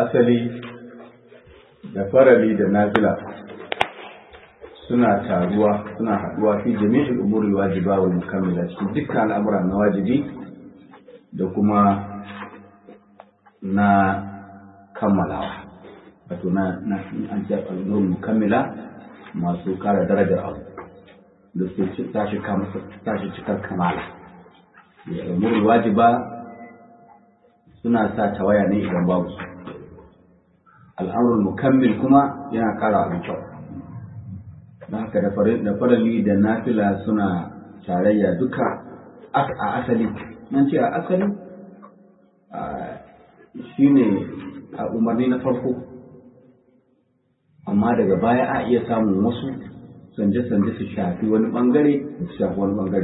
asali da farali da nafila suna taruwa suna haɗuwa fi jami'in umuri wajiba wal mukammila cikin dukkan al'amura na wajibi da kuma na kammalawa wato na na an ce al'umur mukammila masu kara darajar abu da su tashi kama tashi cikar kamala umuri wajiba suna sa tawaya ne idan babu su al'amurul mukammil kuma yana kara abin kyau don haka da farali da nafila suna tarayya duka a asali nan ce a asali shi ne a umarni na farko amma daga baya a iya samun wasu sanje-sanje su shafi wani bangare su shafi wani bangare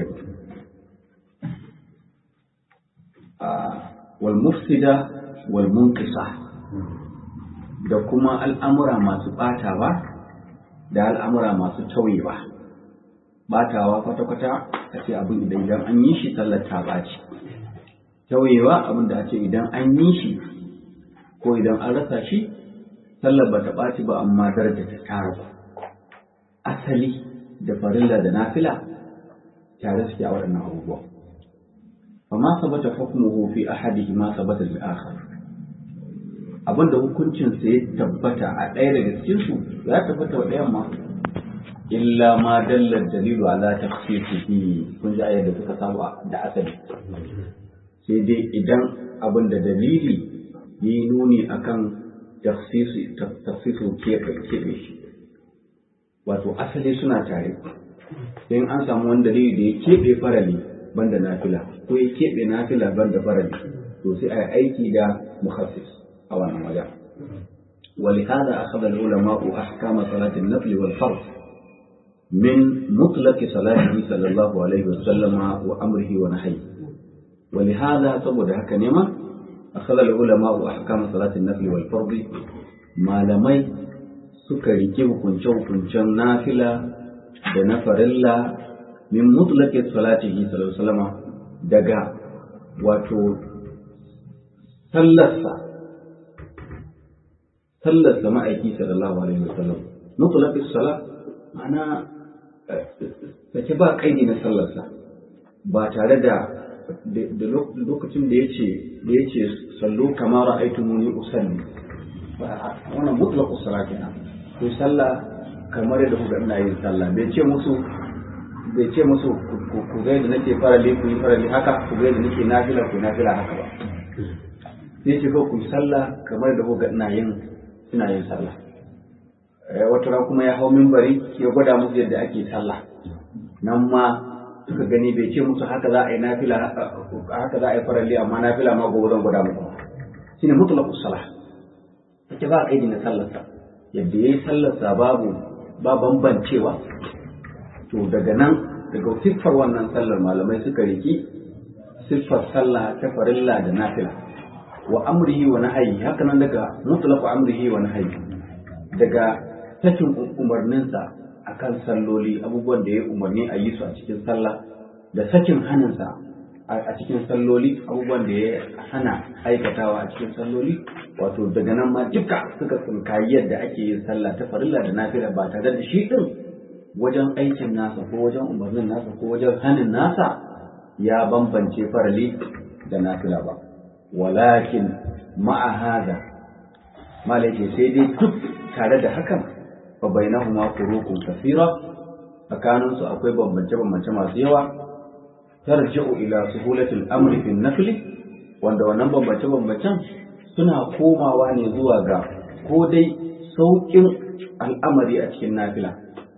wal mufsida wal munkisa da kuma al'amura masu ɓatawa da al'amura masu tauyewa ɓatawa kwata-kwata a ce abin idan idan an yi shi sallar ta ɓaci tauyewa abin da a ce idan an yi shi ko idan an rasa shi sallar ba ta ɓaci ba amma daraja ta tara asali da farilla da nafila tare suke a waɗannan abubuwa فما ثبت حكمه في أحدهما ثبت في الآخر abin da hukuncinsa ya tabbata a ɗaya daga cikinsu ya tabbata wa ɗayan ma illa ma dallar dalilu ala tafsirihi kun ji ayar da suka samu da asali sai dai idan abin da dalili yi nuni akan tafsisu keɓe shi wato asali suna tare in an samu wani dalili da ya keɓe farali banda nafila ko ya keɓe nafila banda farali to sai a yi aiki da mukhassis a wannan wajen ولهذا أخذ العلماء أحكام صلاة النفل والفرض من مطلق صلاته صلى الله عليه وسلم وأمره ونهيه ولهذا تبود هكذا أخذ العلماء أحكام صلاة النفل والفرض ما لمي سكري كيف كنشو كنشو نافلة بنفر الله min mutlaqi salatihi sallallahu alaihi wasallam daga wato sallarsa sallarsa ma'aiki sallallahu alaihi wasallam mutlaqi salat ma'ana sake ba kaidi na sallarsa ba tare da da lokacin da yace da yace sallu kama ra'aytumuni usalli wannan mutlaqu salat kenan ko sallah kamar yadda kuka ina yin sallah bai ce musu bai ce musu ku ga yadda nake farale ku yi farale haka ku ga yadda nake nafila ku nafila haka ba sai ce ko ku yi sallah kamar da kuka ina yin ina yin sallah wata ran kuma ya hau minbari ya gwada musu yadda ake sallah nan ma suka gani bai ce musu haka za a yi nafila haka za a yi farale amma nafila ma gobe zan gwada muku shine mutlaqus salah take ba kaidi na sallarsa yadda yayi sallarsa babu ba bambancewa to daga nan daga siffar wannan sallar malamai suka riki siffar sallah ta farilla da nafila wa amrihi wa nahyi haka nan daga mutlaq amrihi wa nahyi daga sakin umarninsa akan salloli abubuwan da ya umarni a yi su a cikin sallah da sakin hannunsa a cikin salloli abubuwan da ya hana aikatawa a cikin salloli wato daga nan ma duka suka tsinkayi yadda ake yin sallah ta farilla da nafila ba tare da shi din wajen aikin nasa ko wajen umarnin nasa ko wajen hannun nasa ya bambance farali da nafila ba walakin ma'a hada malaki sai dai duk tare da hakan fa bainahuma furuqun kathira tsakanin su akwai bambance bambance masu yawa tarji'u ila suhulatil amri fi nafli wanda wannan bambance bambancen suna komawa ne zuwa ga ko dai sauƙin al'amari a cikin nafila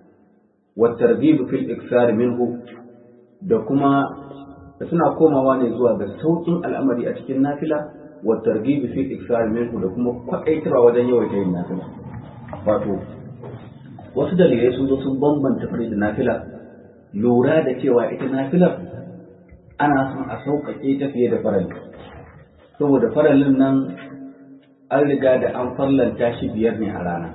والترغيب في الإكثار منه da kuma suna komawa ne zuwa ga saukin al'amari a cikin nafila wa targhibi fi iksar minhu da kuma kwaɗaitarwa wajen yawaita yin nafila wato wasu dalilai sun zo sun bambanta fari da nafila lura da cewa ita nafilar ana son a sauƙaƙe ta fiye da farali saboda faralin nan an riga da an farlanta shi biyar ne a rana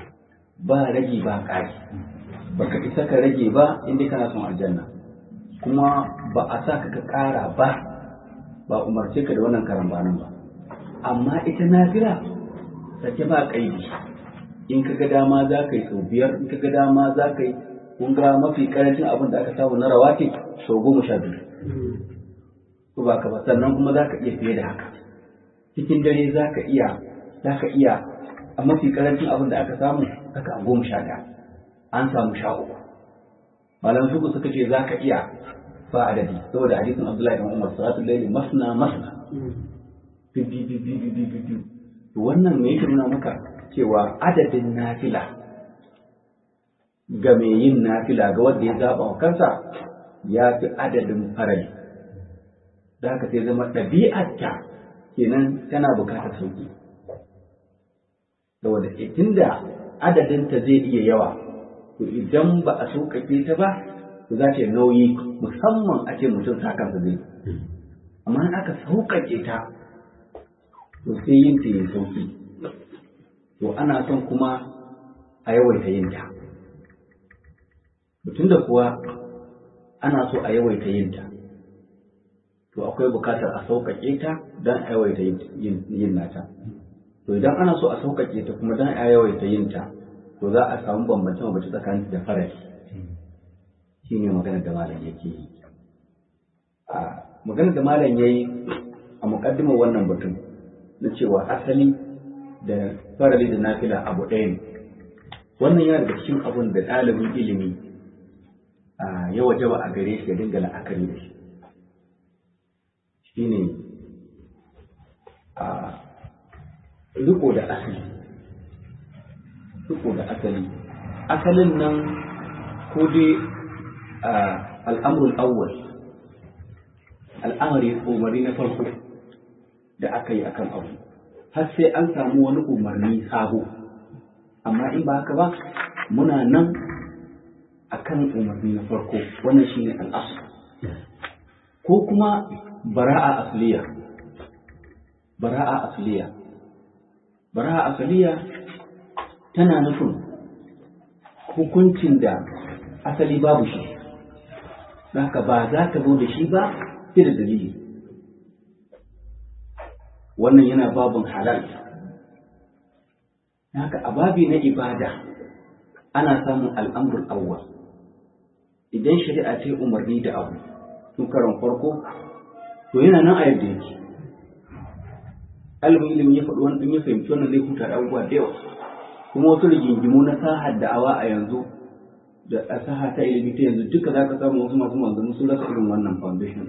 ba ragi ba ƙari baka isa ka rage ba inda kana son aljanna kuma ba a sa ka ƙara ba ba umarce ka da wannan karambanin ba amma ita nafila sake ba kaidi in ka ga dama za ka yi sau biyar in ka ga dama za ka yi kun ga mafi karancin abin da aka samu na rawati sau goma sha biyu ko ba ka ba sannan kuma za ka iya fiye da haka cikin dare za ka iya za ka iya a mafi karancin abin da aka samu haka a goma sha ɗaya an samu sha uku malam suku suka ce za ka iya ba adadi saboda hadisin abdullahi ibn umar salatul layli masna masna bi bi bi bi bi bi bi wannan me yake nuna maka cewa adadin nafila ga mai yin nafila ga wanda ya zaba wa kansa ya fi adadin farali da haka sai zama ɗabi'arta kenan tana bukatar sauki saboda tunda adadinta zai iya yawa to idan ba a sauƙaƙe ta ba to za ta yi nauyi musamman a ce mutum sa kansa zai amma in aka sauƙaƙe ta to sai yin ta yi sauƙi to ana son kuma a yawaita yin ta mutum da kuwa ana so a yawaita yin ta to akwai bukatar a sauƙaƙe ta don a yawaita yin nata to idan ana so a sauƙaƙe ta kuma don a yawaita yin ta to za a samu bambance bambance tsakanin da farari shi ne maganar da malam yake yi a maganar da malam ya yi a muƙaddimar wannan batun na cewa asali da farali da nafila abu ɗaya ne wannan yana daga cikin abun da ɗalibin ilimi ya wajaba a gare shi ya dinga la'akari da shi shine a riko da asali riko da asali asalin nan ko dai al'amrul awwal al'amari umarni na farko da aka yi akan abu har sai an samu wani umarni sabo amma in ba haka ba muna nan akan umarni na farko wannan shine al'asu ko kuma bara'a asliya bara'a asliya bara'a asliya tana nufin hukuncin da asali babu shi haka ba za ka zo da shi ba sai da dalili wannan yana babin halal haka a babi na ibada ana samun al'amrul awwal idan shari'a ce umarni da abu tun karon farko to yana nan a yadda yake ɗalibin ilimi ya faɗi wani ɗin ya fahimci wannan zai huta da abubuwa da yawa kuma wasu rigingimu na sahar da'awa a yanzu da a saha ta ilimi ta yanzu duka za ka samu wasu masu manzanni sun rasa irin wannan foundation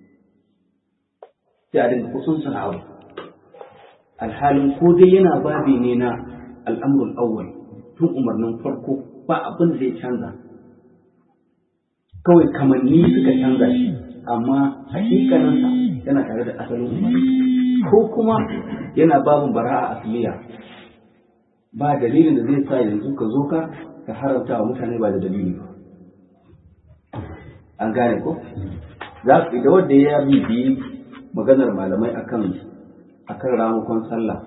sai a dinga kusun sana abu alhalin ko dai yana babi ne na al'amrul awwal tun umarnin farko ba abin da zai canza kawai kamanni suka canza shi amma hakikaninsa yana tare da asalin umarni ko kuma yana babin bara'a asliya ba dalilin da zai sa yanzu ka zo ka ka haramta wa mutane ba da dalili ba an gane ko za su da wanda ya bibiyi maganar malamai akan akan ramukan sallah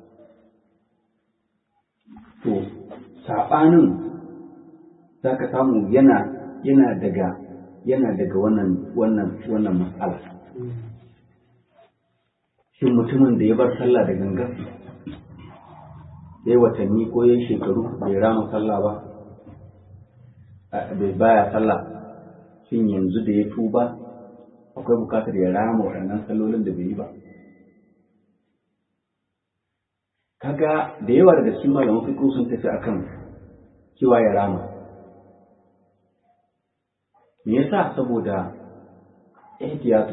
to saɓanin za ka samu yana yana daga yana daga wannan wannan wannan matsala shin mutumin da ya bar sallah da gangan ya yi watanni ko ya shekaru bai rama sallah ba bai baya sallah shin yanzu da ya tuba akwai bukatar ya rama waɗannan sallolin da bai yi ba kaga da yawa daga cikin malaman fiqh sun tafi akan cewa ya rama me yasa saboda ihtiyati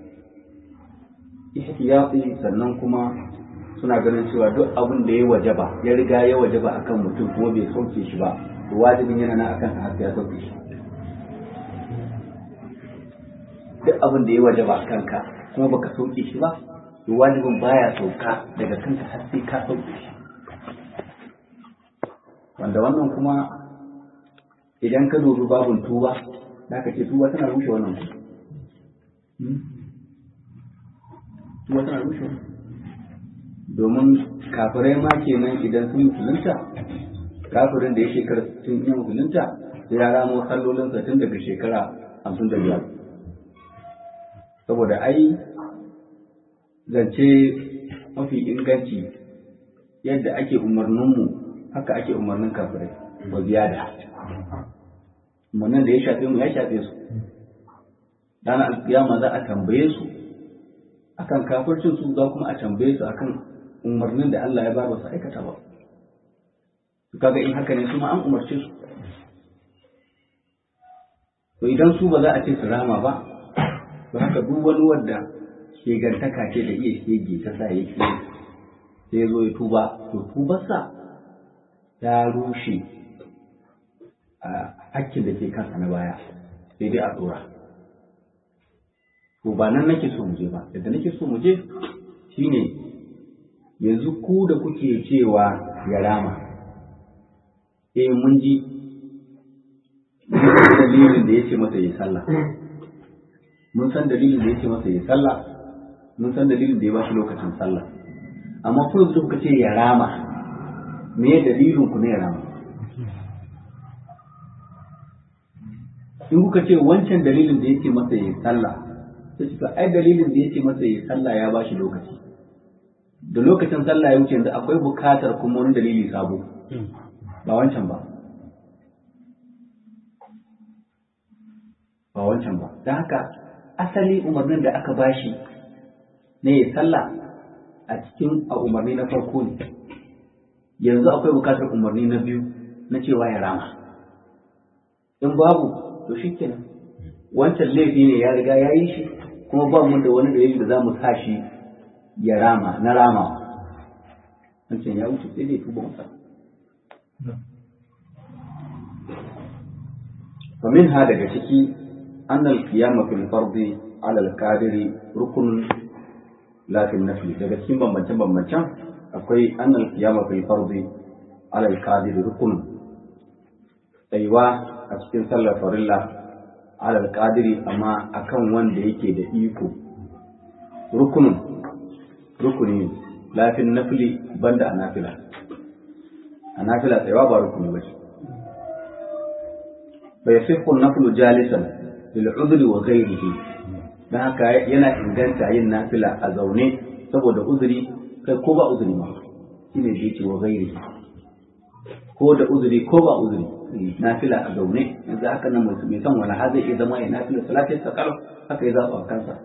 ihtiyati sannan kuma suna ganin cewa duk abin da ya wajaba ya riga ya wajaba akan mutum kuma bai sauke shi ba to wajibin yana nan akan har ya sauke shi duk abin da ya wajaba akan ka kuma baka sauke shi ba to wajibin baya sauka daga kanka har sai ka sauke shi wanda wannan kuma idan ka dubi babun tuba da ka ce tuba tana rushe wannan tuba tana rushe wannan domin kafirai ma kenan idan sun musulunta kafirin da ya shekara sun yi musulunta sai ya ramo sallolinsa tun daga shekara hamsin da biyar saboda ai zance mafi inganci yadda ake umarninmu haka ake umarnin kafirai ba ziyada umarnin da ya shafe mu ya shafe su ranar alkiyama za a tambaye su akan kafircin su za kuma a tambaye su akan umarnin da Allah ya ba ba su aikata ba kaga in haka ne su ma an umarce su to idan su ba za a ce su rama ba to haka duk wani wanda shegantaka ce da iya shege ta sa yake sai ya zo ya tuba to tubarsa ta rushe a hakkin da ke kansa na baya sai dai a tsora to ba nan nake so mu je ba yadda nake so mu je shine yanzu ku da kuke cewa ya rama eh mun ji dalilin da ya ce masa ya sallah mun san dalilin da ya ce masa ya sallah mun san dalilin da ya ba shi lokacin sallah amma ku yanzu kuka ce ya rama me dalilin ku ne ya rama in kuka ce wancan dalilin da ya ce masa ya sallah sai suka ai dalilin da ya ce masa ya sallah ya ba shi lokaci da lokacin sallah ya wuce yanzu akwai bukatar kuma wani dalili sabo ba wancan ba ba wancan ba don haka asali umarnin da aka bashi na ya sallah a cikin a umarni na farko ne yanzu akwai bukatar umarni na biyu na cewa ya rama in babu to shi kenan wancan laifi ne ya riga ya yi shi kuma ba mu da wani dalili da za mu sa shi ya rama na rama wancan ya wuce sai dai tuba masa فمنها daga ciki أن القيام في الفرض على القادر ركن لا في النفل daga cikin bambancen bambancen akwai أن القيام في الفرض على القادر ركن tsayuwa a cikin sallar farilla على القادر amma akan wanda yake da iko rukunun rukuni lafin nafili banda a nafila a nafila tsayuwa ba rukuni ba ce فيصح النفل جالسا للعذر وغيره dan haka yana inganta yin nafila a zaune saboda uzuri kai ko ba uzuri ma shine da yake wa gairi ko da uzuri ko ba uzuri nafila a zaune yanzu haka nan mai son wani har zai iya zama ya nafila salatin sa kalau haka ya zaba kansa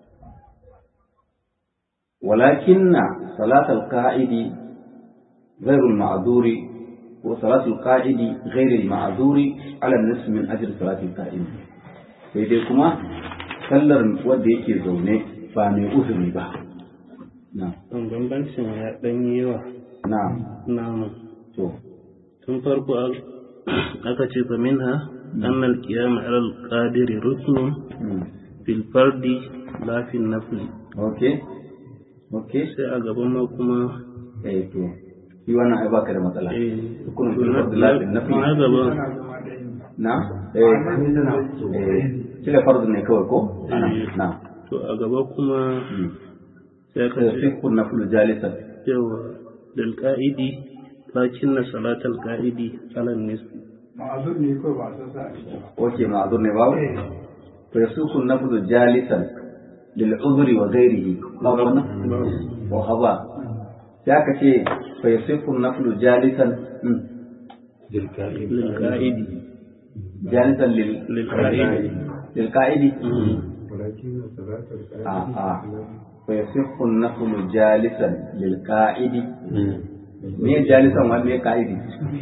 walakinna salatal qa'idi غير المعذور وصلاة القاعد غير المعذور على النصف من أجل صلاة القائم sai dai kuma sallar wanda yake zaune ba mai uzuri ba na bambancin ya ɗan yi yawa na na to tun farko aka ce fa minha anna al-qiyam ala al-qadir ruknun fil fardi la fil nafli okay okay sai a gaban ma kuma eh to shi wannan ai baka da matsala eh hukumin fil fard la fil nafl na gaba na eh eh cire fardu ne kawai ko ana na to a gaba kuma sai aka ce sai kun naflu jalisan yawa lil qa'idi lakin na salatal qa'idi ala nisbi ma'azur ne kawai ba san sa a ciki ba oke ma'azur ne babu to yasuku naflu jalisan lil uzri wa ghairihi babu wannan wa haba sai aka ce fa yasifu naflu jalisan mm, lil qa'idi jalisan lil lil qa'idi lil qa'idi walakin salatul a a fa yasifu naflu jalisan lil qa'idi me jalisan wa me qa'idi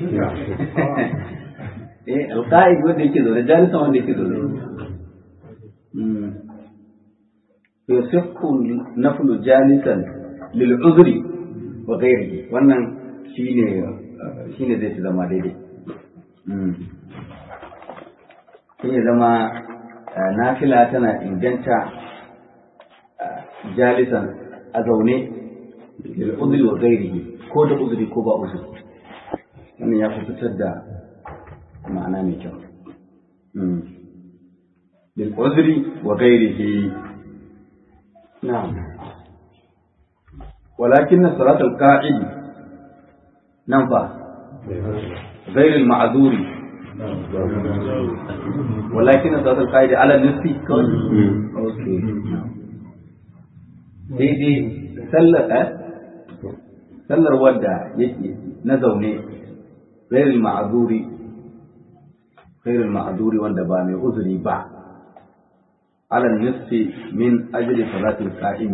eh al qa'id wanda yake zaune jalisan wanda yake zaune mm fa yasifu naflu jalisan lil uzri wa ghairihi wannan shine shine zai fi zama daidai mm sai ya zama eh, nafila tana inganta eh, jalisan a zaune lil uzri wa ghairihi ko da uzuri ko ba uzuri wannan ya fi fitar da ma'ana mai kyau Mm. lil uzri wa ghairihi na'am walakin salat al-qa'id nan fa غير المعذور ولكن صلاة القائد على النصف اوكي daidai sallar eh sallar wadda yake na zaune ghairul ma'zuri ghairul ma'zuri wanda ba mai uzuri ba ala nisfi min ajli salatil qa'im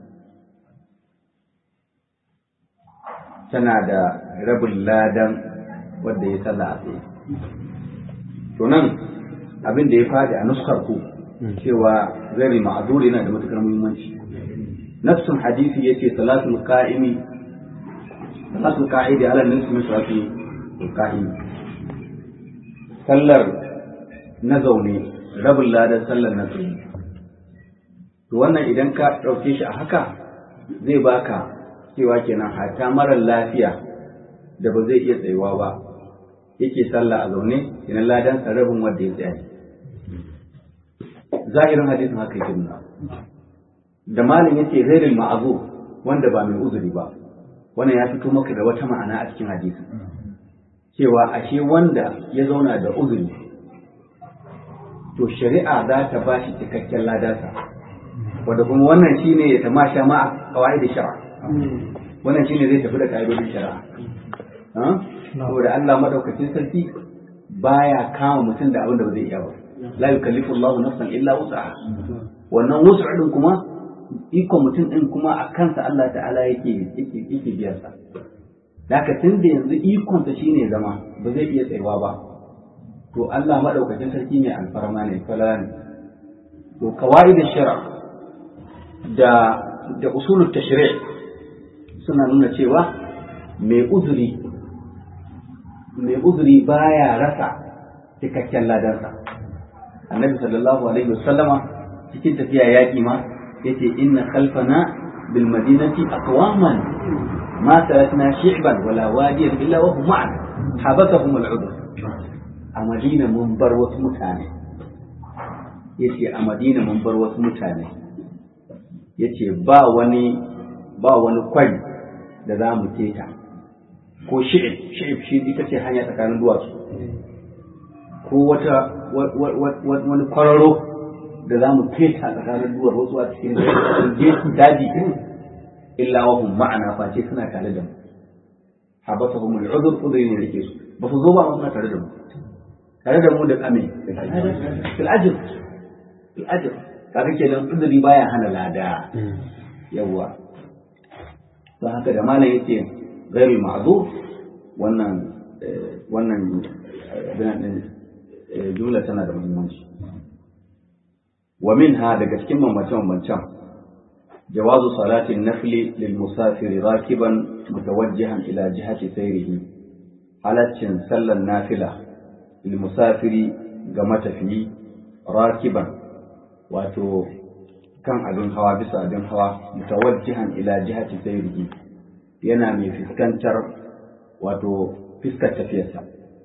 tana da rabin ladan wanda ya salla a tsaye to nan abin da ya fadi a nuskar ku cewa ghairul ma'zuri yana da matukar muhimmanci nafsun hadisi yace salatul qa'imi salatul qa'idi ala nisfi min salatil qa'imi sallar na zaune rabin ladan sallar na tsaye to wannan idan ka ɗauke shi a haka zai baka cewa kenan hata marar lafiya da ba zai iya tsayuwa ba yake sallah a zaune kenan ladan sa rabin wanda ya tsaya zahirin hadisin haka yake nuna da malin yace ghairil ma'azu wanda ba mai uzuri ba wannan ya fito maka da wata ma'ana a cikin hadisin cewa ashe wanda ya zauna da uzuri to shari'a za ta ba shi cikakken ladarsa wanda kuma wannan shine ya tamasha ma'a kawai da shari'a wannan shine zai tafi da ka'idodin shari'a saboda Allah madaukakin sarki baya kama mutum da abin da ba zai iya ba la yukallifu Allahu nafsan illa wus'aha wannan wus'a din kuma ikon mutum din kuma a kansa Allah ta'ala yake yake yake biyan sa Daka tun da yanzu ikonsa shine zama ba zai iya tsayuwa ba to Allah maɗaukacin sarki ne alfarma ne fala ne to kawai da shara da da usulul tashri' suna nuna cewa mai uzuri mai uzuri baya rasa cikakken ladansa annabi sallallahu alaihi wasallama cikin tafiya yaƙi ma yace inna khalfana bil madinati aqwaman ma tarakna shi'ban wala wadiyan illa wa hum ma'ana habasahum al-udhr a madina mun bar wasu mutane yace a madina mun bar wasu mutane yace ba wani ba wani kwari da za mu keta ko shi'ib shi'ib shi ita ce hanya tsakanin duwatsu ko wata wani kwararo da za mu keta tsakanin duwar wasu a cikin daji illa wa hum ma'ana face suna tare da mu habasahum al-udhr udri ne rike su ba su zo ba suna tare da mu tare da mu da kame fil ajr fil ajr kaga kenan udri baya hana lada yawa don haka da malam yake ghairul ma'zur wannan wannan jumla tana da muhimmanci wa minha daga cikin bambance-bambancen جواز صلاة النفل للمسافر راكبا متوجها إلى جهة سيره حالة سل النافلة للمسافر قمت فيه راكبا واتو كان أبن هوا بس أبن هوا متوجها إلى جهة سيره ينامي في سكنتر واتو في سكنتر فيسا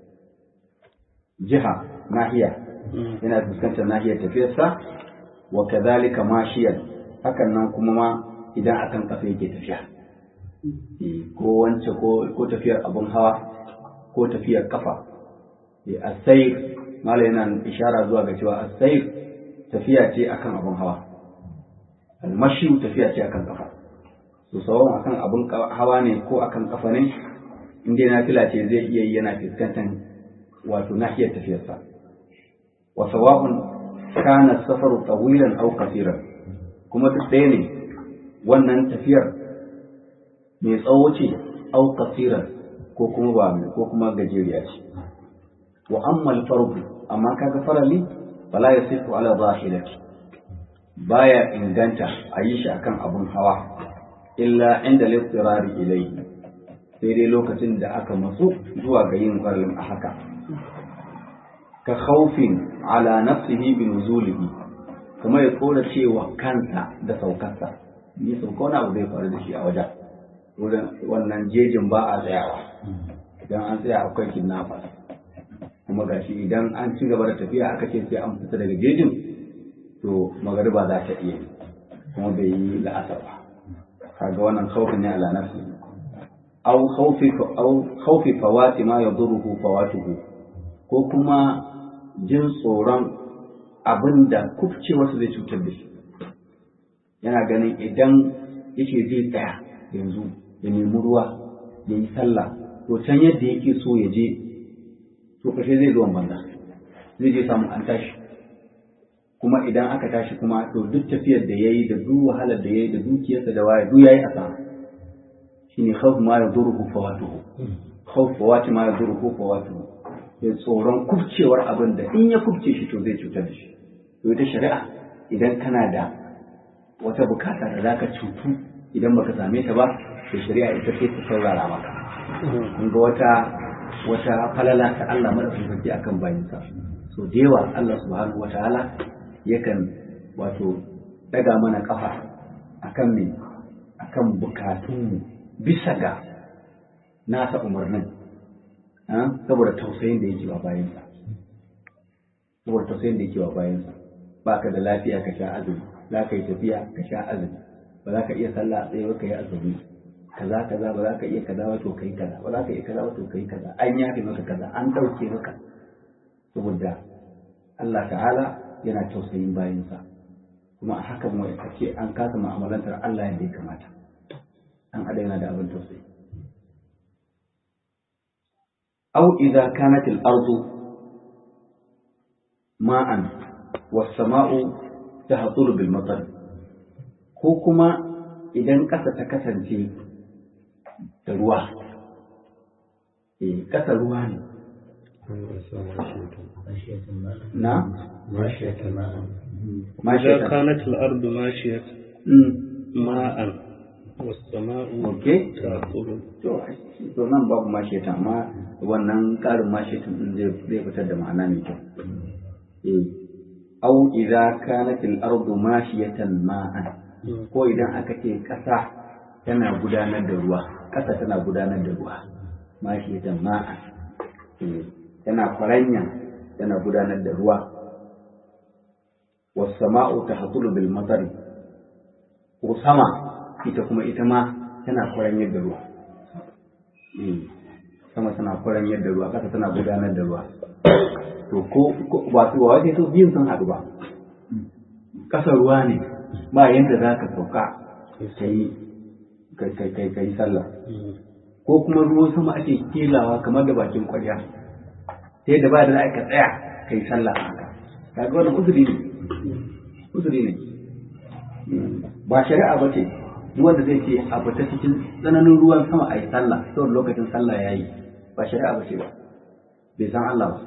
جهة ناحية yana fuskantar nahiyar tafiyarsa wa kadhalika mashiyan hakan nan kuma ma idan akan kafa yake tafiya ko wance ko tafiyar abun hawa ko tafiyar kafa asayir mala yana ishara zuwa ga cewa asayir tafiya ce akan abun hawa almashi tafiya ce akan kafa to sawan akan abun hawa ne ko akan kafa ne in dai nafila ce zai iya yi yana fuskantar wato nahiyar tafiyarsa wa sawa'un kana safaru tawilan aw qasiran kuma duk ɗaya ne wannan tafiyar mai tsawo ce au kasiran ko kuma ba mai ko kuma gajeriya ce wa amma alfardu amma kaga farali fala yasifu ala zahirati baya inganta a yi shi akan abun hawa illa inda littirari ilayhi sai dai lokacin da aka matsu zuwa ga yin faralin a haka ka khawfin ala nafsihi bi nuzulihi kuma ya tsora cewa kansa da saukarsa ni sauka wani abu zai faru da shi a wajen wurin wannan jejin ba a tsayawa idan an tsaya akwai kidnappers kuma gashi idan an ci gaba da tafiya aka ce sai an fita daga jejin to magariba za ta iya kuma bai yi la'asar ba kaga wannan khawfi ne ala nafsi aw khawfi aw khawfi fawati ma yaduruhu fawatuhu ko kuma jin tsoron abin da kufcewarsa zai cutar da shi yana ganin idan yake zai tsaya yanzu ya nemi ruwa ya yi sallah to can yadda yake so ya je to kashe zai zuwan banza zai je samu an tashi kuma idan aka tashi kuma to duk tafiyar da ya yi da duk wahalar da ya yi da dukiyarsa da waya duk ya yi asara shine khawf ma yaduruhu fawatuhu khawf fawati ma yaduruhu fawatuhu ya tsoron kubcewar abin da in ya kubce shi to zai cutar da shi to ita shari'a idan kana da wata bukata da zaka cutu idan baka same ta ba to shari'a ita sai ta saurara maka kun ga wata wata falala ta Allah madaukakin sarki akan bayinsa so da yawa Allah subhanahu wataala yakan wato daga mana kafa akan me akan bukatunmu bisa ga nasa umarnin saboda tausayin da yake wa bayansa saboda tausayin da yake wa bayansa ba ka da lafiya ka sha azumi za ka yi tafiya ka sha azumi ba za ka iya sallah a tsaye ba ka yi azumi kaza kaza ba za ka iya kaza ba to kai kaza ba za ka iya kaza ba to kai kaza an yafe maka kaza an ɗauke maka saboda Allah ta'ala yana tausayin bayansa kuma a haka mu ce an kasa mu'amalantar Allah yadda ya kamata an ada yana da abin tausayi أو إذا كانت الأرض ماء والسماء تهطل بالمطر ko kuma idan ƙasa ta kasance da ruwa eh ƙasa ruwa ne na إذا كانت الأرض ماشية ماء والسماء okay تأكل to to nan babu masheta amma wannan ƙarin mashetin din zai zai fitar da ma'ana mai kyau eh au idza kanat al-ardu mashiyatan ma'an ko idan aka ce ƙasa tana gudanar da ruwa ƙasa tana gudanar da ruwa mashiyatan ma'an eh tana kwaranya tana gudanar da ruwa was sama'u tahtulu bil matari ko sama ita kuma ita ma tana kwaranyar da ruwa sama tana kwaranyar da ruwa ƙasa tana gudanar da ruwa to ko ba su ba wace to biyun sun haɗu ba ƙasa ruwa ne ba yadda za ka sauka ka yi ka yi sallah ko kuma ruwan sama ake kelawa kamar da bakin kwarya ta yadda ba da za ka tsaya ka yi sallah haka kaga wannan uzuri ne uzuri ne ba shari'a ba ce duk wanda zai ce a fita cikin tsananin ruwan sama a yi sallah saboda lokacin sallah ya yi ba shari'a ba ce ba bai san Allah ba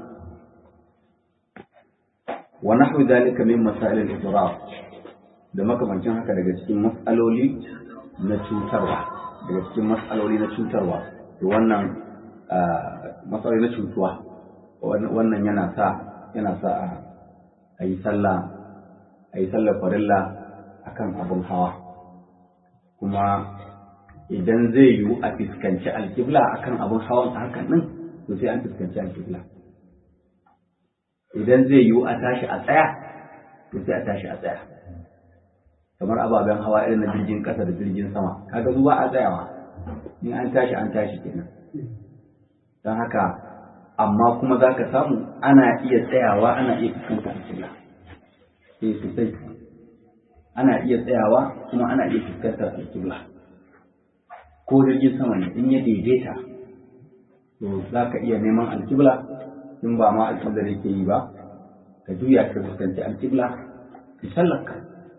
wa nahwu zalika min masail al-idrar da makamancin haka daga cikin mas'aloli na cutarwa daga cikin mas'aloli na cutarwa to wannan mas'aloli na cutuwa wannan yana sa yana sa a yi sallah a yi sallar farilla akan abun hawa kuma idan zai yiwu a fuskanci alkibla akan abin hawan a hakan nan to sai an fuskanci alkibla idan zai yiwu a tashi a tsaya to sai a tashi a tsaya kamar ababen hawa irin na jirgin ƙasa da jirgin sama kaga zuwa a tsayawa in an tashi an tashi kenan don haka amma kuma za ka samu ana iya tsayawa ana iya fuskanta alkibla sai sosai ana iya tsayawa kuma ana iya fuskantar alƙibla ko jirgin sama ne in ya daidaita to za ka iya neman alƙibla in ba ma alƙibla da ke yi ba ka juya ka fuskanci alƙibla ka sallaka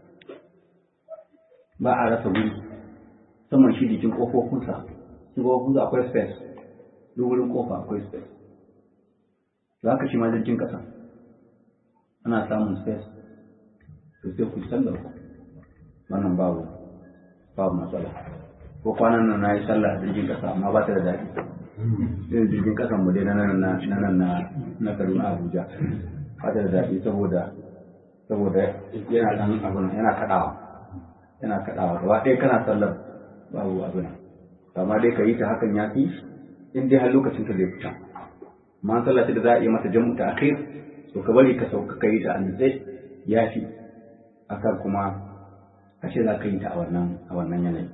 ba a rasa wuri saman shi jikin ƙofofinsa shi ƙofofinsa akwai space duk wurin ƙofa akwai space to haka shi ma jirgin ƙasa ana samun space to sai ku sallaka wannan babu babu matsala ko kwanan nan na yi sallah a jirgin kasa amma ba ta da daɗi irin jirgin kasan mu dai na nan na nan na na Kaduna Abuja ba ta da daɗi saboda saboda yana dan abun yana kadawa yana kadawa gaba ɗaya kana sallar babu abin amma dai ka yi ta hakan ya fi in dai har lokacin ka zai fita amma sallah da za a yi mata jam'u ta akhir to ka bari ka sauka ka yi ta an ya fi akan kuma a ce za ka yi ta a wannan a wannan yanayi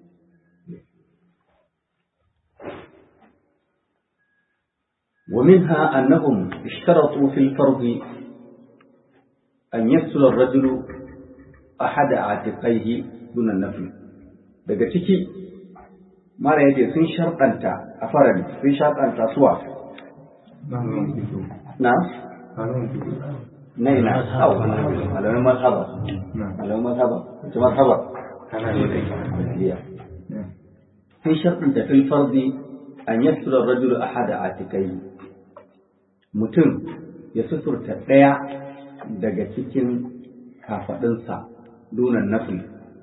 ومنها أنهم اشترطوا في الفرض أن يسل الرجل أحد عاتقيه دون النفل daga ciki mara yace sun sharɗanta a farali sun sharɗanta suwa na na ina au malamin mazhaba malamin mazhaba ta mazhaba sun sharɗanta fil fardi an yasura rajulu ahada atikai mutum ya suturta ɗaya daga cikin kafaɗinsa dunan nafi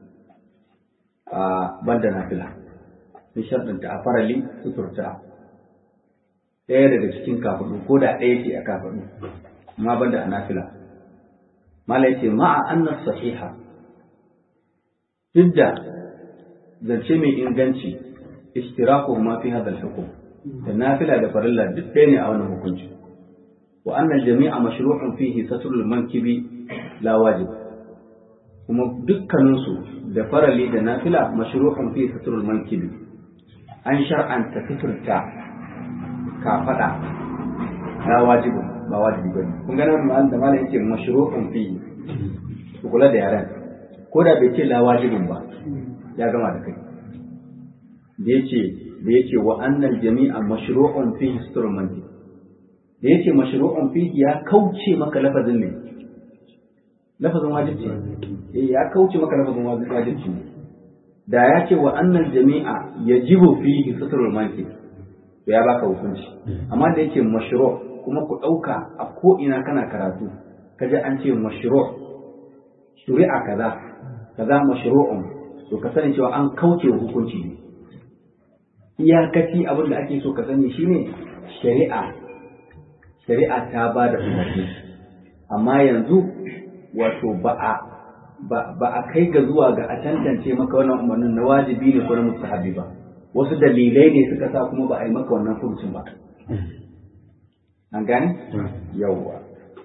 a banda nafila sun sharɗanta a farali suturta ɗaya daga cikin kafaɗu ko da ɗaya ce a kafaɗu amma banda a nafila mala yace ma'a annas sahiha duk da zance mai inganci ishtiraku ma fi hadha al-hukm da nafila da farilla duk ɗaya ne a wannan hukunci wa anna al-jami'a mashru'un fihi satrul mankibi la wajib kuma dukkaninsu da farali da nafila mashru'un fihi satrul mankibi an shar'anta fiturta kafada la wajibu ba wajibi bane kun ga nan da malam yake mashru'un fihi ku kula da yaran ko da bai ce la wajibun ba ya gama da kai da yace da yace wa annal jami'a mashru'un fi instrumenti da yace mashru'un fi ya kauce maka lafazin ne lafazin wajibci eh ya kauce maka lafazin wajibci da ya ce wa annal jami'a yajibu fihi sutrul manki to ya baka hukunci amma da yake mashru' kuma ku dauka a ko ina kana karatu kaje an ce mashru' shuri'a kaza kaza mashru'un to ka sani cewa an kauce wa hukunci ne iyakaci abin da ake so ka sani shine shari'a shari'a ta ba da umarni amma yanzu wato ba a ba a kai ga zuwa ga a tantance maka wannan umarnin na wajibi ne ko na mustahabi ba wasu dalilai ne suka sa kuma ba a yi maka wannan furucin ba an gane yawwa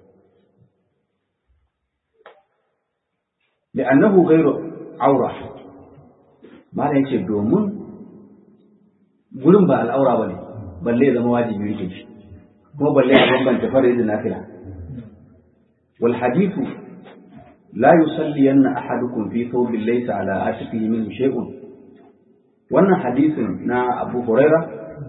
لأنه غير عورة ما لا يce domin gurin ba al'aura bane balle ya zama wajibi yake shi kuma balle ya bambanta farin da nafila wal hadithu la yusalli anna ahadukum fi thawbin laysa ala atiqihi min shay'un wannan hadisin na Abu Huraira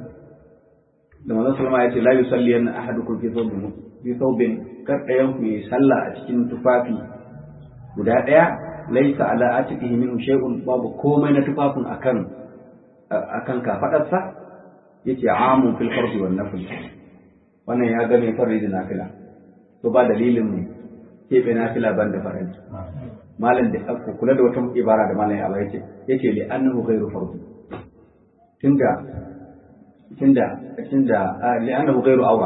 da manzon sallama yace la yusalli anna ahadukum fi thawbin fi thawbin kar ɗayan ku yi sallah a cikin tufafi guda ɗaya laisa ala atiqihi minhu shay'un babu komai na tufafin akan akan kafadarsa yace amun fil fardi wan nafl wannan ya game fardi da nafila to ba dalilin mu keɓe nafila ban da fardi malam da aka kula da wata ibara da malam ya ba yace yace li annahu ghairu fardi tunda tunda tunda li annahu ghairu awra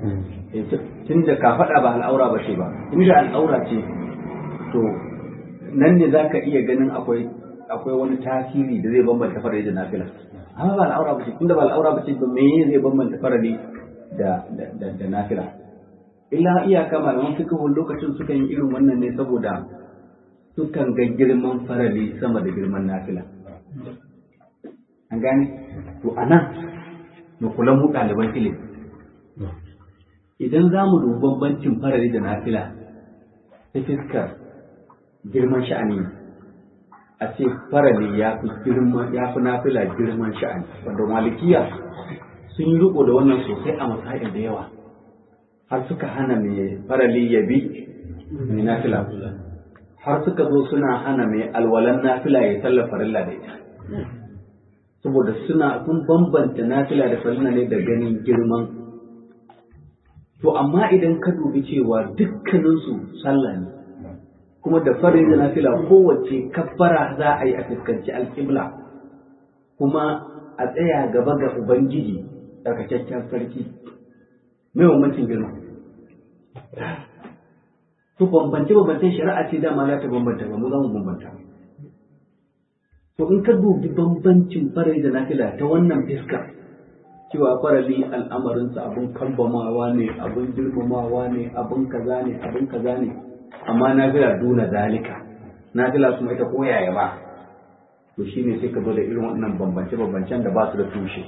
tunda kafada ba al'aura ba ce ba inda al'aura ce to nan ne za ka iya ganin akwai akwai wani tasiri da zai bambanta farari da nafila amma ba al'aura ba ce tunda ba al'aura ba ce to me zai bambanta farari da da da nafila illa iyaka malaman fikihun lokacin sukan yi irin wannan ne saboda sukan ga girman farali sama da girman nafila an gane to anan mu kula mu ɗaliban ilimi idan za mu dubi bambancin farali da nafila ta fiskar girman sha'ani a ce farali ya fi girman ya fi nafila girman sha'ani wanda malikiya sun yi riko da wannan sosai a masail da yawa har suka hana mai farali ya bi mai nafila har suka zo suna hana mai alwalan nafila ya sallar farilla da ita saboda suna sun bambanta nafila da farilla ne da ganin girman to amma idan ka dubi cewa dukkaninsu sallah ne kuma da farin da nafila kowace kabbara za a yi a fuskanci alƙibla kuma a tsaya gaba ga ubangiji tsarkakakken sarki mai bambancin girma to bambance bambancen shari'a ce dama za ta bambanta ba mu za mu bambanta to in ka dubi bambancin farai da nafila ta wannan fiska cewa farali al'amarinsa abin kambamawa ne abin girmamawa ne abin kaza ne abin kaza ne amma nafila duna zalika nafila kuma ita koyaya ba to shine sai ka zo da irin wannan bambance bambancen da ba su da tushe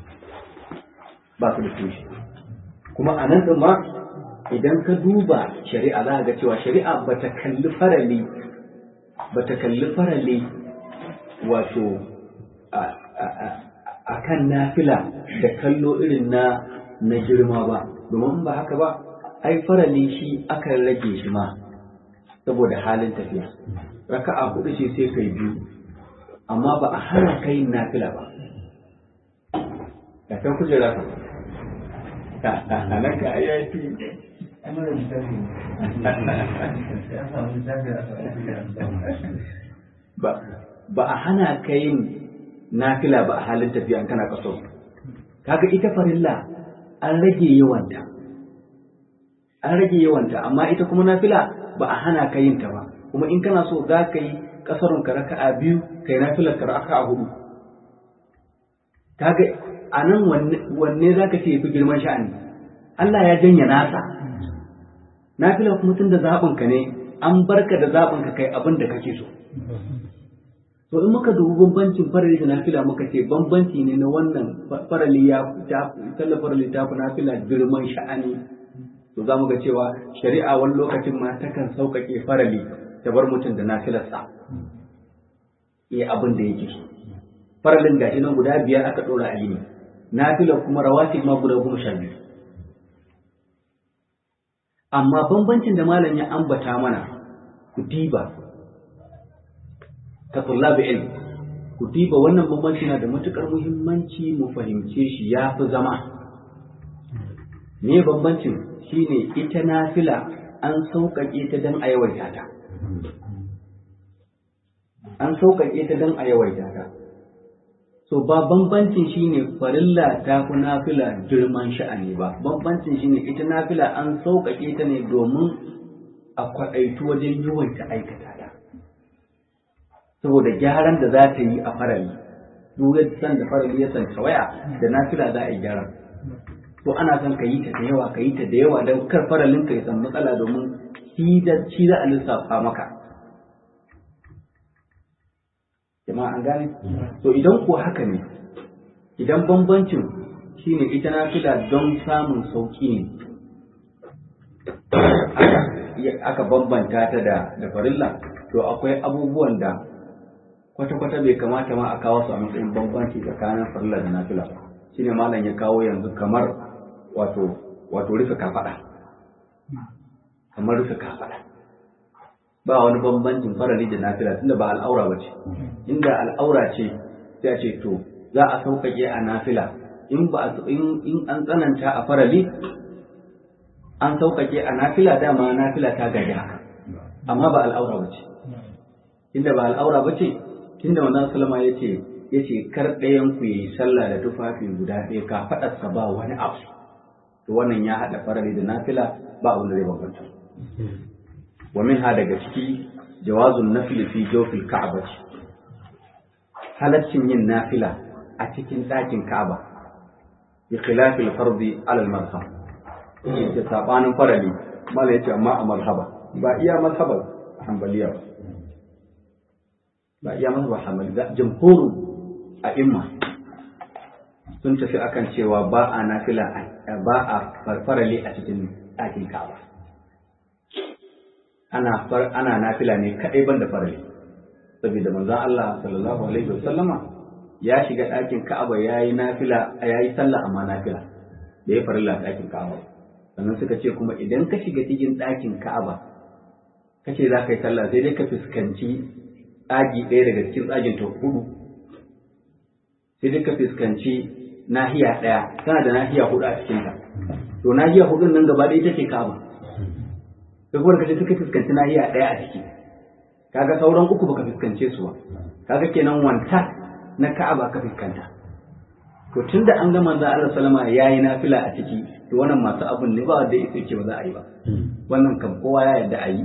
ba su da tushe kuma a nan ma idan ka duba shari'a za ga cewa shari'a ba ta kalli farali ba ta kalli farali wato akan nafila da kallo irin na na girma ba domin ba haka ba ai farali shi akan rage shi ma saboda halin tafiya raka'a hudu ce sai kai biyu amma ba a hana kai nafila ba da kan kujera ka a nan ka ayyaki ba a hana ka yin nafila ba a halin tafiya kana kaso kaga ita farilla an rage yawanta an rage yawanta amma ita kuma nafila ba a hana ka yin ta ba kuma in kana so za ka yi kasarun ka raka'a biyu kai nafilar ka raka'a hudu kaga a nan wanne za ka ce fi girman sha'ani Allah ya janya nasa nafila kuma tun da zaɓinka ne an barka da zaɓinka kai abin da kake so to in muka dubi bambancin farali da nafila muka ce bambanci ne na wannan farali ya sallar farali ta fi nafila girman sha'ani to za mu ga cewa shari'a wani lokacin ma takan sauƙaƙe farali ta bar mutum da nafilarsa iya abin da yake so faralin gashi nan guda biyar aka ɗora a yini nafilar kuma rawatib ma guda goma sha biyu amma bambancin da malam ya ambata mana ku diba ka tullabi ilm ku diba wannan bambanci na da matukar muhimmanci mu fahimce shi ya fi zama me bambancin shine ita nafila an sauƙaƙe ta don a yawaita ta an sauƙaƙe ta don a yawaita ta so ba bambancin shine farilla ta fi nafila girman sha'ani ba bambancin shine ita nafila an sauƙaƙe ta ne domin a kwaɗaitu wajen yawaita aikata ta saboda gyaran da za ta yi a farali duk san da farali ya san waya da nafila za a yi gyaran to ana son ka yi ta da yawa ka yi ta da yawa don kar faralin ka ya san matsala domin shi za a lissafa maka jama'a an gane to idan ko haka ne idan bambancin shine ita na fila don samun sauki ne aka bambanta ta da da farilla to akwai abubuwan da kwata-kwata bai kamata ma a kawo su a matsayin bambanci tsakanin farilla da nafila shine malam ya kawo yanzu kamar wato wato rufe kafada kamar rufe kafada ba wani bambancin farali da nafila tunda ba al'aura ba ce inda al'aura ce sai a ce to za a sauƙaƙe a nafila in ba in an tsananta a farali an sauƙaƙe a nafila dama nafila ta gaji haka amma ba al'aura ba ce inda ba al'aura ba ce tunda manzon sallama ya ce ya ce kar ɗayan ku yi sallah da tufafi guda ɗaya ka faɗarsa ba wani abu to wannan ya haɗa farali da nafila ba abin da zai bambanta wa minha daga ciki jawazun nafili fi jawfil ka'aba halaccin yin nafila a cikin ɗakin ka'aba bi khilafil fardi ala al mazhab da sabanin farali mala yace amma a mazhaba ba iya mazhabar hanbaliya ba ba iya mazhabar hanbaliya jumhurun a imma sun tafi akan cewa ba a nafila ba a farfarale a cikin ɗakin ka'aba ana ana nafila ne kadai banda farale saboda manzon Allah sallallahu alaihi wasallama ya shiga ɗakin ka'aba yayi nafila yayi sallah amma nafila da ya farilla ɗakin ka'aba sannan suka ce kuma idan ka shiga cikin ɗakin ka'aba kace za ka yi sallah sai dai ka fuskanci tsagi ɗaya daga cikin tsagin ta hudu sai dai ka fuskanci nahiya ɗaya tana da nahiya hudu a cikinta to nahiya hudun nan gaba ɗaya take ka'aba sai kuma kace suka fuskanci nahiya ɗaya a ciki kaga sauran uku baka fuskance su ba kaga kenan wanta na ka'aba ka fuskanta to tunda an ga manzo Allah sallama yayi nafila a ciki to wannan masu abun ne ba wanda yake ce ba za a yi ba wannan kam kowa ya yarda a yi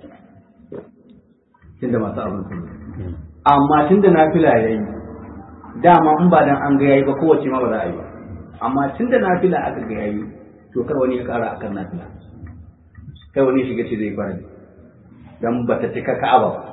tunda masu abun sun amma tunda nafila yayi dama in ba dan an ga yayi ba kowace ma ba za a yi ba amma tunda nafila aka ga yayi to kar wani ya kara akan nafila kai wani shiga ce zai fara dan ba ta cika ka'aba ba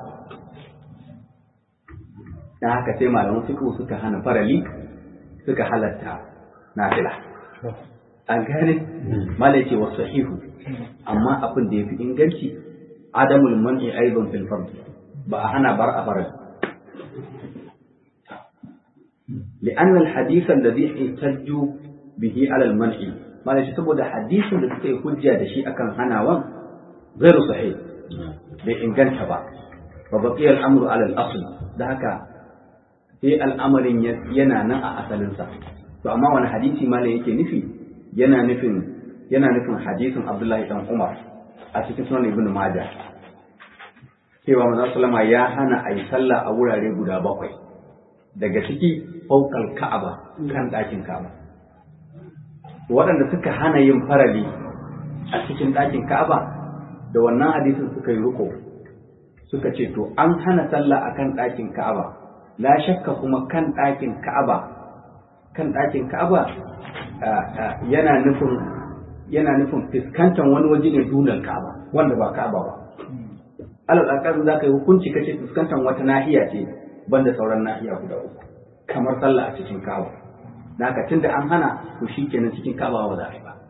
dan haka sai malaman fiqh suka hana farali suka halatta nafila an gane mala yace wa sahihu amma abin da yafi inganci adamul man'i aidan fil fard ba a hana bar a faral li'anna al-hadith alladhi ihtajju bihi ala al-man'i malai saboda hadisin da suka yi hujja da shi akan hanawan ghairu sahih bai inganta ba fa baqiya al-amru ala al-asl da haka sai al'amarin yana nan a asalinsa to amma wani hadisi malai yake nufi yana nufin yana nufin hadisin Abdullahi dan Umar a cikin sunan Ibn Majah cewa manzon sallama ya hana a yi sallah a wurare guda bakwai daga ciki faukal ka'aba kan ɗakin ka'aba waɗanda suka hana yin farali a cikin ɗakin ka'aba da wannan hadisin suka yi riko suka ce to an hana sallah a kan ɗakin ka'aba la shakka kuma kan ɗakin ka'aba kan ɗakin ka'aba yana nufin yana nufin fuskantar wani waje ne dunan ka'aba wanda ba ka'aba ba alal akal za ka yi hukunci kace fuskantar wata nahiya ce banda sauran nahiya guda uku kamar sallah a cikin ka'aba da haka tunda an hana to shikenan cikin ka'aba ba za a yi ba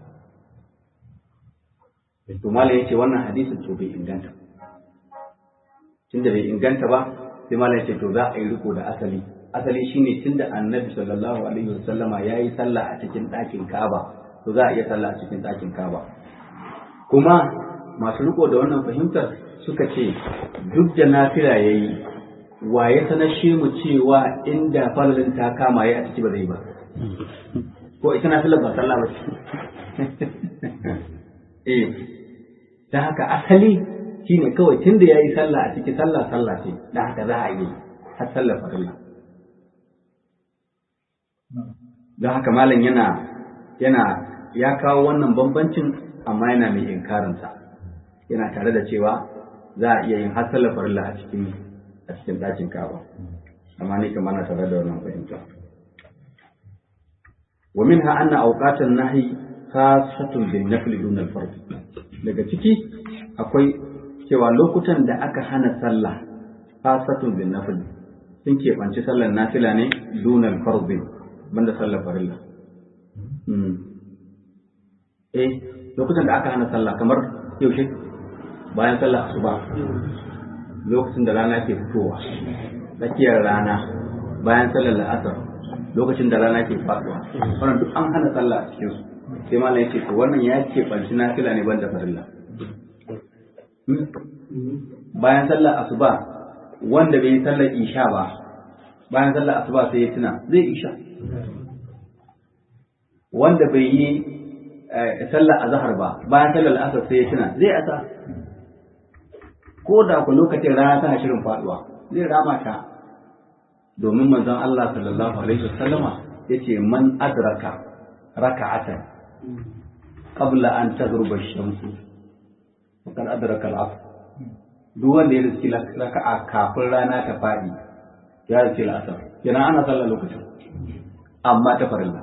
to malam yace wannan hadisin to bai inganta tunda bai inganta ba sai malam yace to za a yi riko da asali asali shine tunda annabi sallallahu alaihi wasallama yayi sallah a cikin ɗakin ka'aba to za a iya sallah a cikin ɗakin ka'aba kuma masu riko da wannan fahimtar suka ce duk da nafila ya yi wa ya sanashe mu cewa inda falalin ta kama ya a ciki ba zai ba ko ita nafilar ba sallah ba eh ta haka asali shine kawai tun da ya yi sallah a ciki sallah sallah ce da haka za a yi har sallar farilla don haka malam yana yana ya kawo wannan bambancin amma yana mai inkarinsa yana tare da cewa za a iya yin hasalar farilla a cikin a cikin ɗakin kaba amma ni kamar na tare da wannan fahimta wa minha anna awqatan nahi khasatun bin nafli dun al fard daga ciki akwai cewa lokutan da aka hana sallah khasatun bin nafli sun keɓanci sallar nafila ne dun al fard banda sallar farilla eh lokutan da aka hana sallah kamar yaushe bayan sallar asuba lokacin da rana ke fitowa tsakiyar rana bayan sallar la'asar lokacin da rana ke faduwa wannan duk an hana sallah a cikin su sai malam yake to wannan ya ke banci nafila ne banda farilla bayan sallar asuba wanda bai yi sallar isha ba bayan sallar asuba sai ya tuna zai isha wanda bai yi sallar azhar ba bayan sallar asar sai ya tuna zai asa ko da ku lokacin rana tana shirin faduwa zai rama ta domin manzon Allah sallallahu alaihi wasallama yace man adraka raka'atan qabla an taghruba ash-shamsu faqad adraka al-'asr duk wanda ya riski raka'a kafin rana ta fadi ya riski al-asr kenan ana sallar lokacin amma ta farilla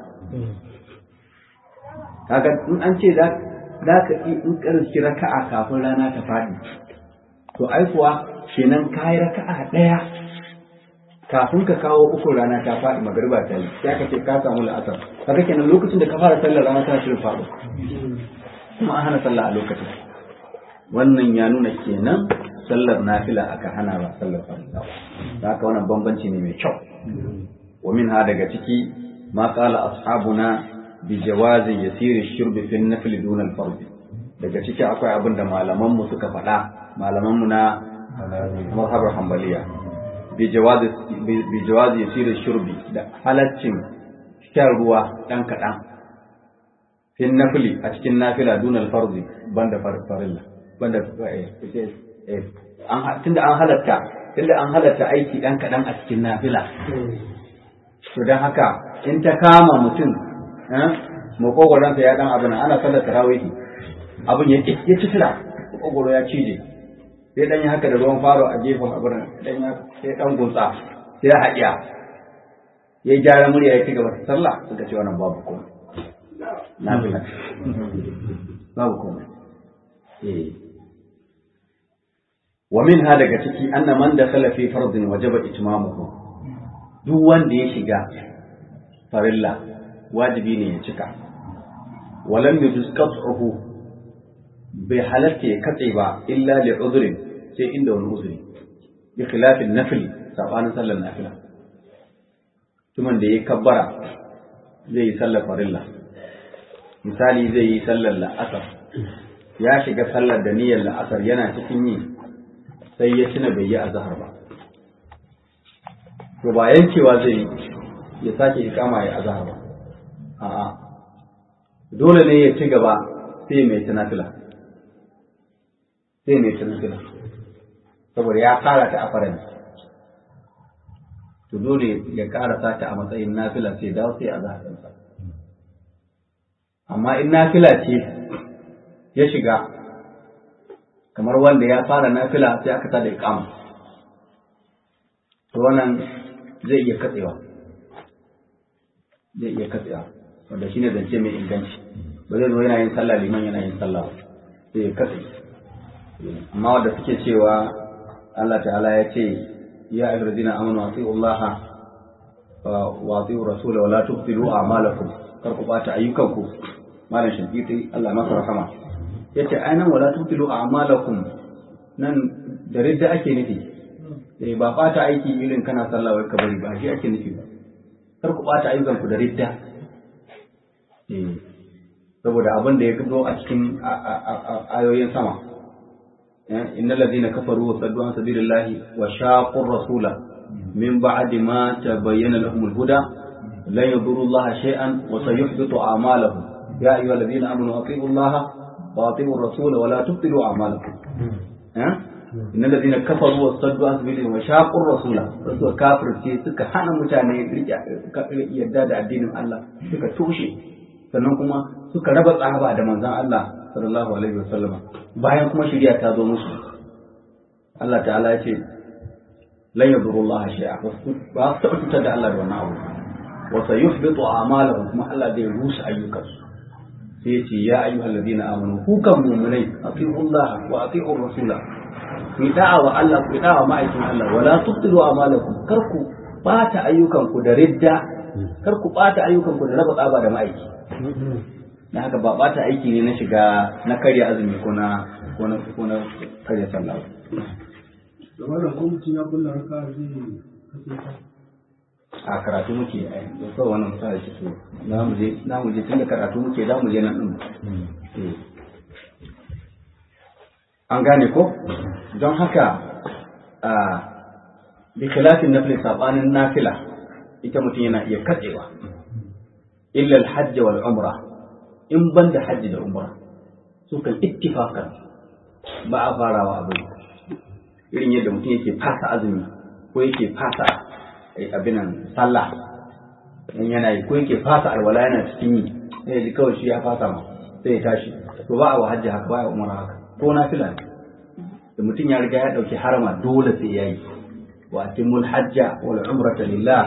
kaga in an ce za ka in ka riski raka'a kafin rana ta fadi to ai kuwa kenan kayi raka'a ɗaya kafin ka kawo uku rana ta faɗi magariba ta yi ya kace ka samu la'asar kaga kenan lokacin da ka fara sallar rana ta shirin faɗo kuma an hana sallah a lokacin wannan ya nuna kenan sallar nafila aka hana ba sallar farilla ba haka wannan bambanci ne mai kyau wa minha daga ciki ma qala ashabuna bi jawazi yasiri shurbi fi an-nafl duna al-fard daga ciki akwai abin da malaman mu suka faɗa malamanmu na mazhabar hambaliya bi jawazi yasirin shurbi da halaccin shan ruwa ɗan kaɗan fin nafili a cikin nafila dunal farzi banda farilla banda tunda an halatta tunda an halatta aiki ɗan kaɗan a cikin nafila to don haka in ta kama mutum makogwaransa ya ɗan abin ana sallar tarawihi abin ya ci tira makogwaro ya cije sai dan yi haka da ruwan faro a gefen abin dan ya sai dan gunsa sai ya haɗiya ya gyara murya ya ci gaba da sallah suka ce wannan babu komai na fi babu komai eh wa min ha daga ciki anna man dakhala fi fardin wajaba itmamuhu duk wanda ya shiga farilla wajibi ne ya cika walam yujuz qat'uhu bai halatta ya katse ba illa li uzrin sai inda wani uzuri bi khilafin nafli sabanin sallar nafila tuman da ya kabbara zai yi sallar farilla misali zai yi sallar la'asar ya shiga sallar da niyyar la'asar yana cikin yi sai ya tuna bai yi azhar ba to ba yankewa zai yi ya sake ikama ya azhar ba a'a dole ne ya ci gaba sai mai tunafila sai mai tunafila saboda ya fara ta a faranci to dole ya karasa ta a matsayin nafila sai dawo sai a zaharinsa amma in nafila ce ya shiga kamar wanda ya fara nafila sai aka tada iqama to wannan zai iya katsewa zai iya katsewa wanda shine zance mai inganci ba zai zo yana yin sallah liman yana yin sallah sai ya katse amma wanda suke cewa Allah ta'ala ya ce ya ayyuhallazina amanu atiiu Allah wa atiiu rasul wa la tubtilu a'malakum kar ku bata ayyukanku malam shafiqi Allah maka rahama yace ainihin wala tubtilu a'malakum nan da ridda ake nufi eh ba bata aiki irin kana sallah wai ka bari ba shi ake nufi ba kar ku bata ayyukanku da ridda eh saboda abin da ya zo a cikin ayoyin sama إن الذين كفروا وصدوا عن سبيل الله وشاقوا الرسول من بعد ما تبين لهم الهدى لن يضروا الله شيئا وسيحبط أعمالهم يا أيها الذين آمنوا أطيعوا الله وأطيعوا الرسول ولا تبطلوا أعمالكم أه؟ إن الذين كفروا وصدوا عن سبيل الله وشاقوا الرسول رسول كافر ce suka hana mutane yadda da addinin Allah suka tushe sannan kuma suka raba tsaba da manzon Allah sallallahu alaihi wasallama bayan kuma shari'a ta zo musu Allah ta'ala ya ce lan yadurru Allah shay'a ba su taɓa cutar da Allah da wannan abu wa sayuhbitu a'malahum kuma Allah zai rusa ayyukansu sai ya ce ya ayyuhal ladina amanu ku kan mu'minai atiiu Allah wa atiiu rasula ku da'a wa Allah ku da'a ma'aikin Allah wala tubtilu a'malakum kar ku bata ayyukanku da ridda kar ku bata ayyukanku da raba tsaba da ma'aiki na haka ba bata aiki ne na shiga na karya azumi ko na ko na ko na karya sallah da wannan ko mutum ya kulla raka zai kasance a karatu muke a yanzu kawai wannan misali ce so na mu je na mu je tunda karatu muke za mu je nan din an gane ko don haka a bi khilafin nafil sabanin nafila ita mutum yana iya katsewa illa al-hajj wal umrah in ban da hajji da umra su kan ittifakan ba a farawa abin irin yadda mutum yake fasa azumi ko yake fasa abinan sallah in yana yi ko yake fasa alwala yana cikin yi sai ya ji kawai shi ya fasa ma sai ya tashi to ba a wa hajji haka ba a umra haka ko na fila da mutum ya riga ya dauki harama dole sai ya yi wa atimul hajja wal umrata lillah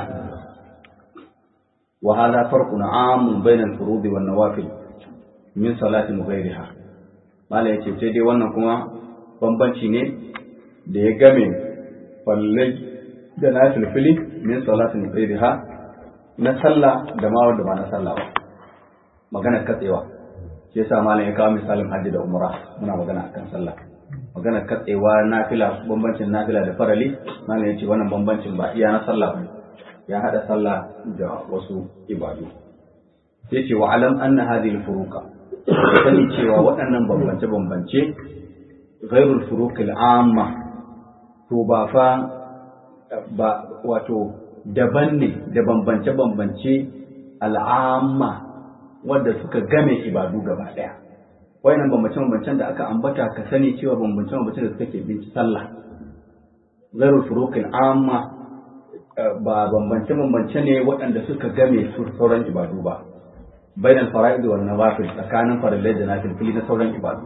wa hadha farqun 'amun bayna al-furud wan nawafil min salatin ghairiha mala yace sai dai wannan kuma bambanci ne da ya game fallai da na filfili min salatin ghairiha na sallah da ma wanda ba na sallah ba magana katsewa shi yasa malam ya kawo misalin hajji da umra muna magana akan sallah magana katsewa nafila bambancin nafila da farali malam yace wannan bambancin ba iya na sallah ba ya hada sallah da wasu ibadu sai ce wa alam anna hadhihi al-furuqa sani cewa waɗannan bambance-bambance ghairul furukil amma to ba fa ba wato daban ne da bambance-bambance al'amma wadda suka game ibadu gaba ɗaya wayannan bambance-bambancen da aka ambata ka sani cewa bambance-bambancen da suka ke binci sallah ghairul furukil amma ba bambance-bambance ne waɗanda suka game sauran ibadu ba bain al-fara'id wal nawafil tsakanin farillai da nafilfili na sauran ibadu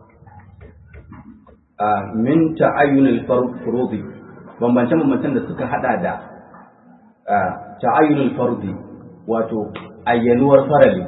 a min ta'ayyun al-furudi bambance bambancen da suka hada da ta'ayyun al-furudi wato ayyanuwar farali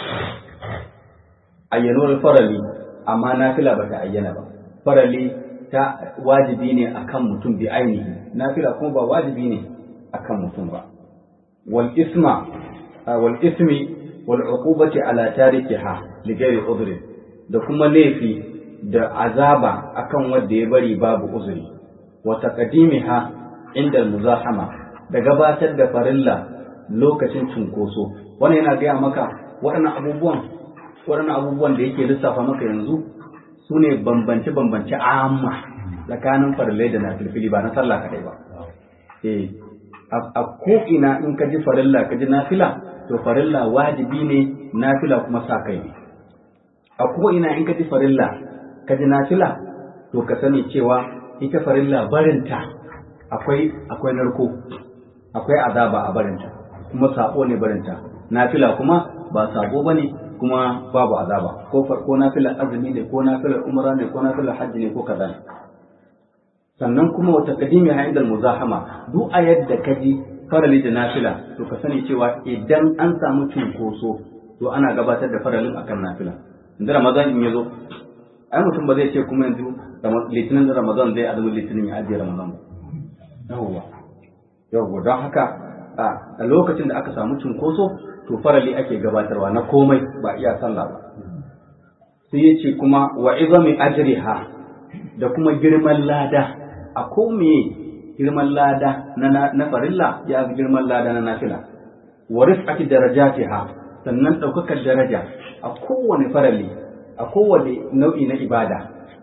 ayyanuwar farali amma nafila ba ta ayyana ba farali ta wajibi ne akan mutum bi ainihi nafila kuma ba wajibi ne akan mutum ba wal isma wal ismi والعقوبة على تاركها لغير عذر da kuma laifi da azaba akan wanda ya bari babu uzuri wa taqdimiha inda muzahama da gabatar da farilla lokacin cunkoso wannan yana gaya maka waɗannan abubuwan waɗannan abubuwan da yake lissafa maka yanzu su ne bambance-bambance amma tsakanin farillai da nafilfili ba na sallah kaɗai ba eh a ko'ina in ka ji farilla ka ji nafila to farilla wajibi ne nafila kuma sa kai ne a ko'ina in ka ji farilla ka ji nafila to ka sani cewa ita farilla barinta akwai akwai narko akwai azaba a barinta kuma sabo ne barinta nafila kuma ba sabo bane kuma babu azaba ko ko nafilar azumi ne ko nafilar umra ne ko nafilar hajji ne ko kaza ne sannan kuma wata kadimi ha inda muzahama duk a yadda ka ji farali da nafila to ka sani cewa idan an samu cunkoso to ana gabatar da faralin akan nafila inda ramadan in yazo ai mutum ba zai ce kuma yanzu litinin da ramadan zai azumin litinin ya ajiye ramadan ba yawwa yawwa don haka a lokacin da aka samu cunkoso to farali ake gabatarwa na komai ba iya sallah ba sai ya ce kuma wa izami ajriha da kuma girman lada a kome girman lada na na farilla ya fi girman lada na nafila wa rif'ati darajatiha sannan daukakar daraja a kowane farali a kowane nau'i na ibada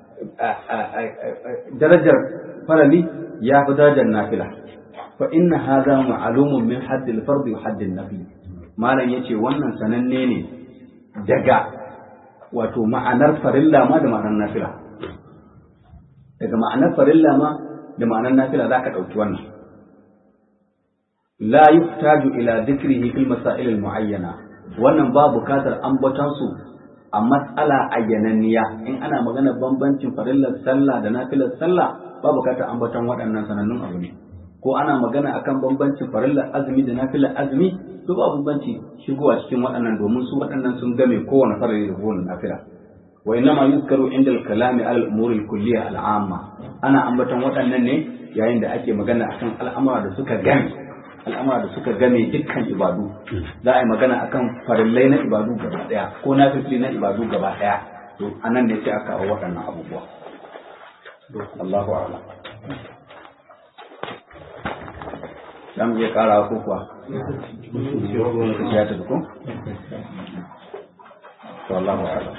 darajar farali ya fi darajar nafila fa inna hadha ma'lumun min haddil fardi wa haddin nafli malam yace wannan sananne ne daga wato ma'anar farilla ma da ma'anar nafila daga ma'anar farilla ma da ma'anar nafila za ka ɗauki wannan la yuhtaju ila dhikrihi fil masail al muayyana wannan ba bukatar ambaton su a matsala ayyananniya in ana magana bambancin farillar sallah da nafilar sallah ba bukatar ambaton waɗannan sanannun abu ne ko ana magana akan bambancin farillar azumi da nafilar azumi to ba bambanci shigowa cikin waɗannan domin su waɗannan sun game kowane farari da kowane nafila wa innama yuzkaru inda al-kalami ala al-umuri al-kulliyya al-amma ana ambaton waɗannan ne yayin da ake magana akan al'amura da suka game al'amura da suka game dukkan ibadu za a yi magana akan farillai na ibadu gaba daya ko na na ibadu gaba daya to anan ne sai aka kawo waɗannan abubuwa Allahu a'lam za mu iya ƙara ko kuwa ya tafi ko to Allahu a'lam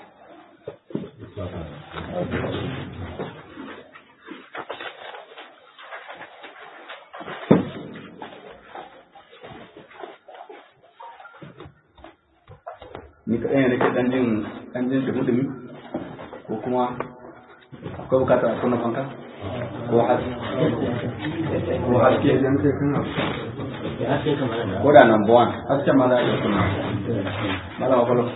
ni kaɗai ne nake ɗan jin ɗan jin dumi-dumi ko kuma akwai bukatar a kunna fanka ko haske ko haske ko da number one haske ma za a iya kunna mala wa kwallo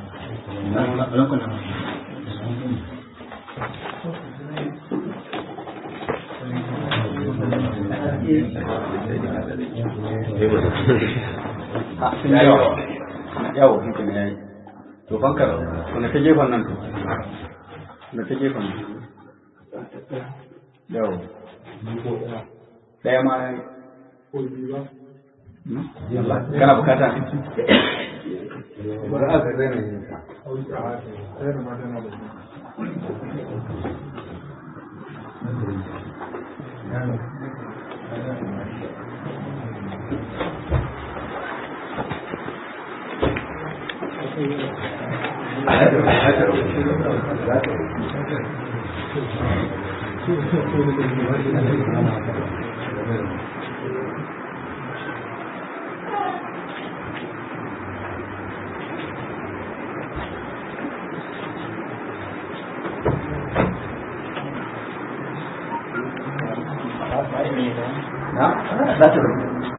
yawa yawo shi ne yayi to fankar wanda ta gefen nan to wanda ta gefen nan yawo daya ma yayi kana bukata bari aka zai na yin sa na za ta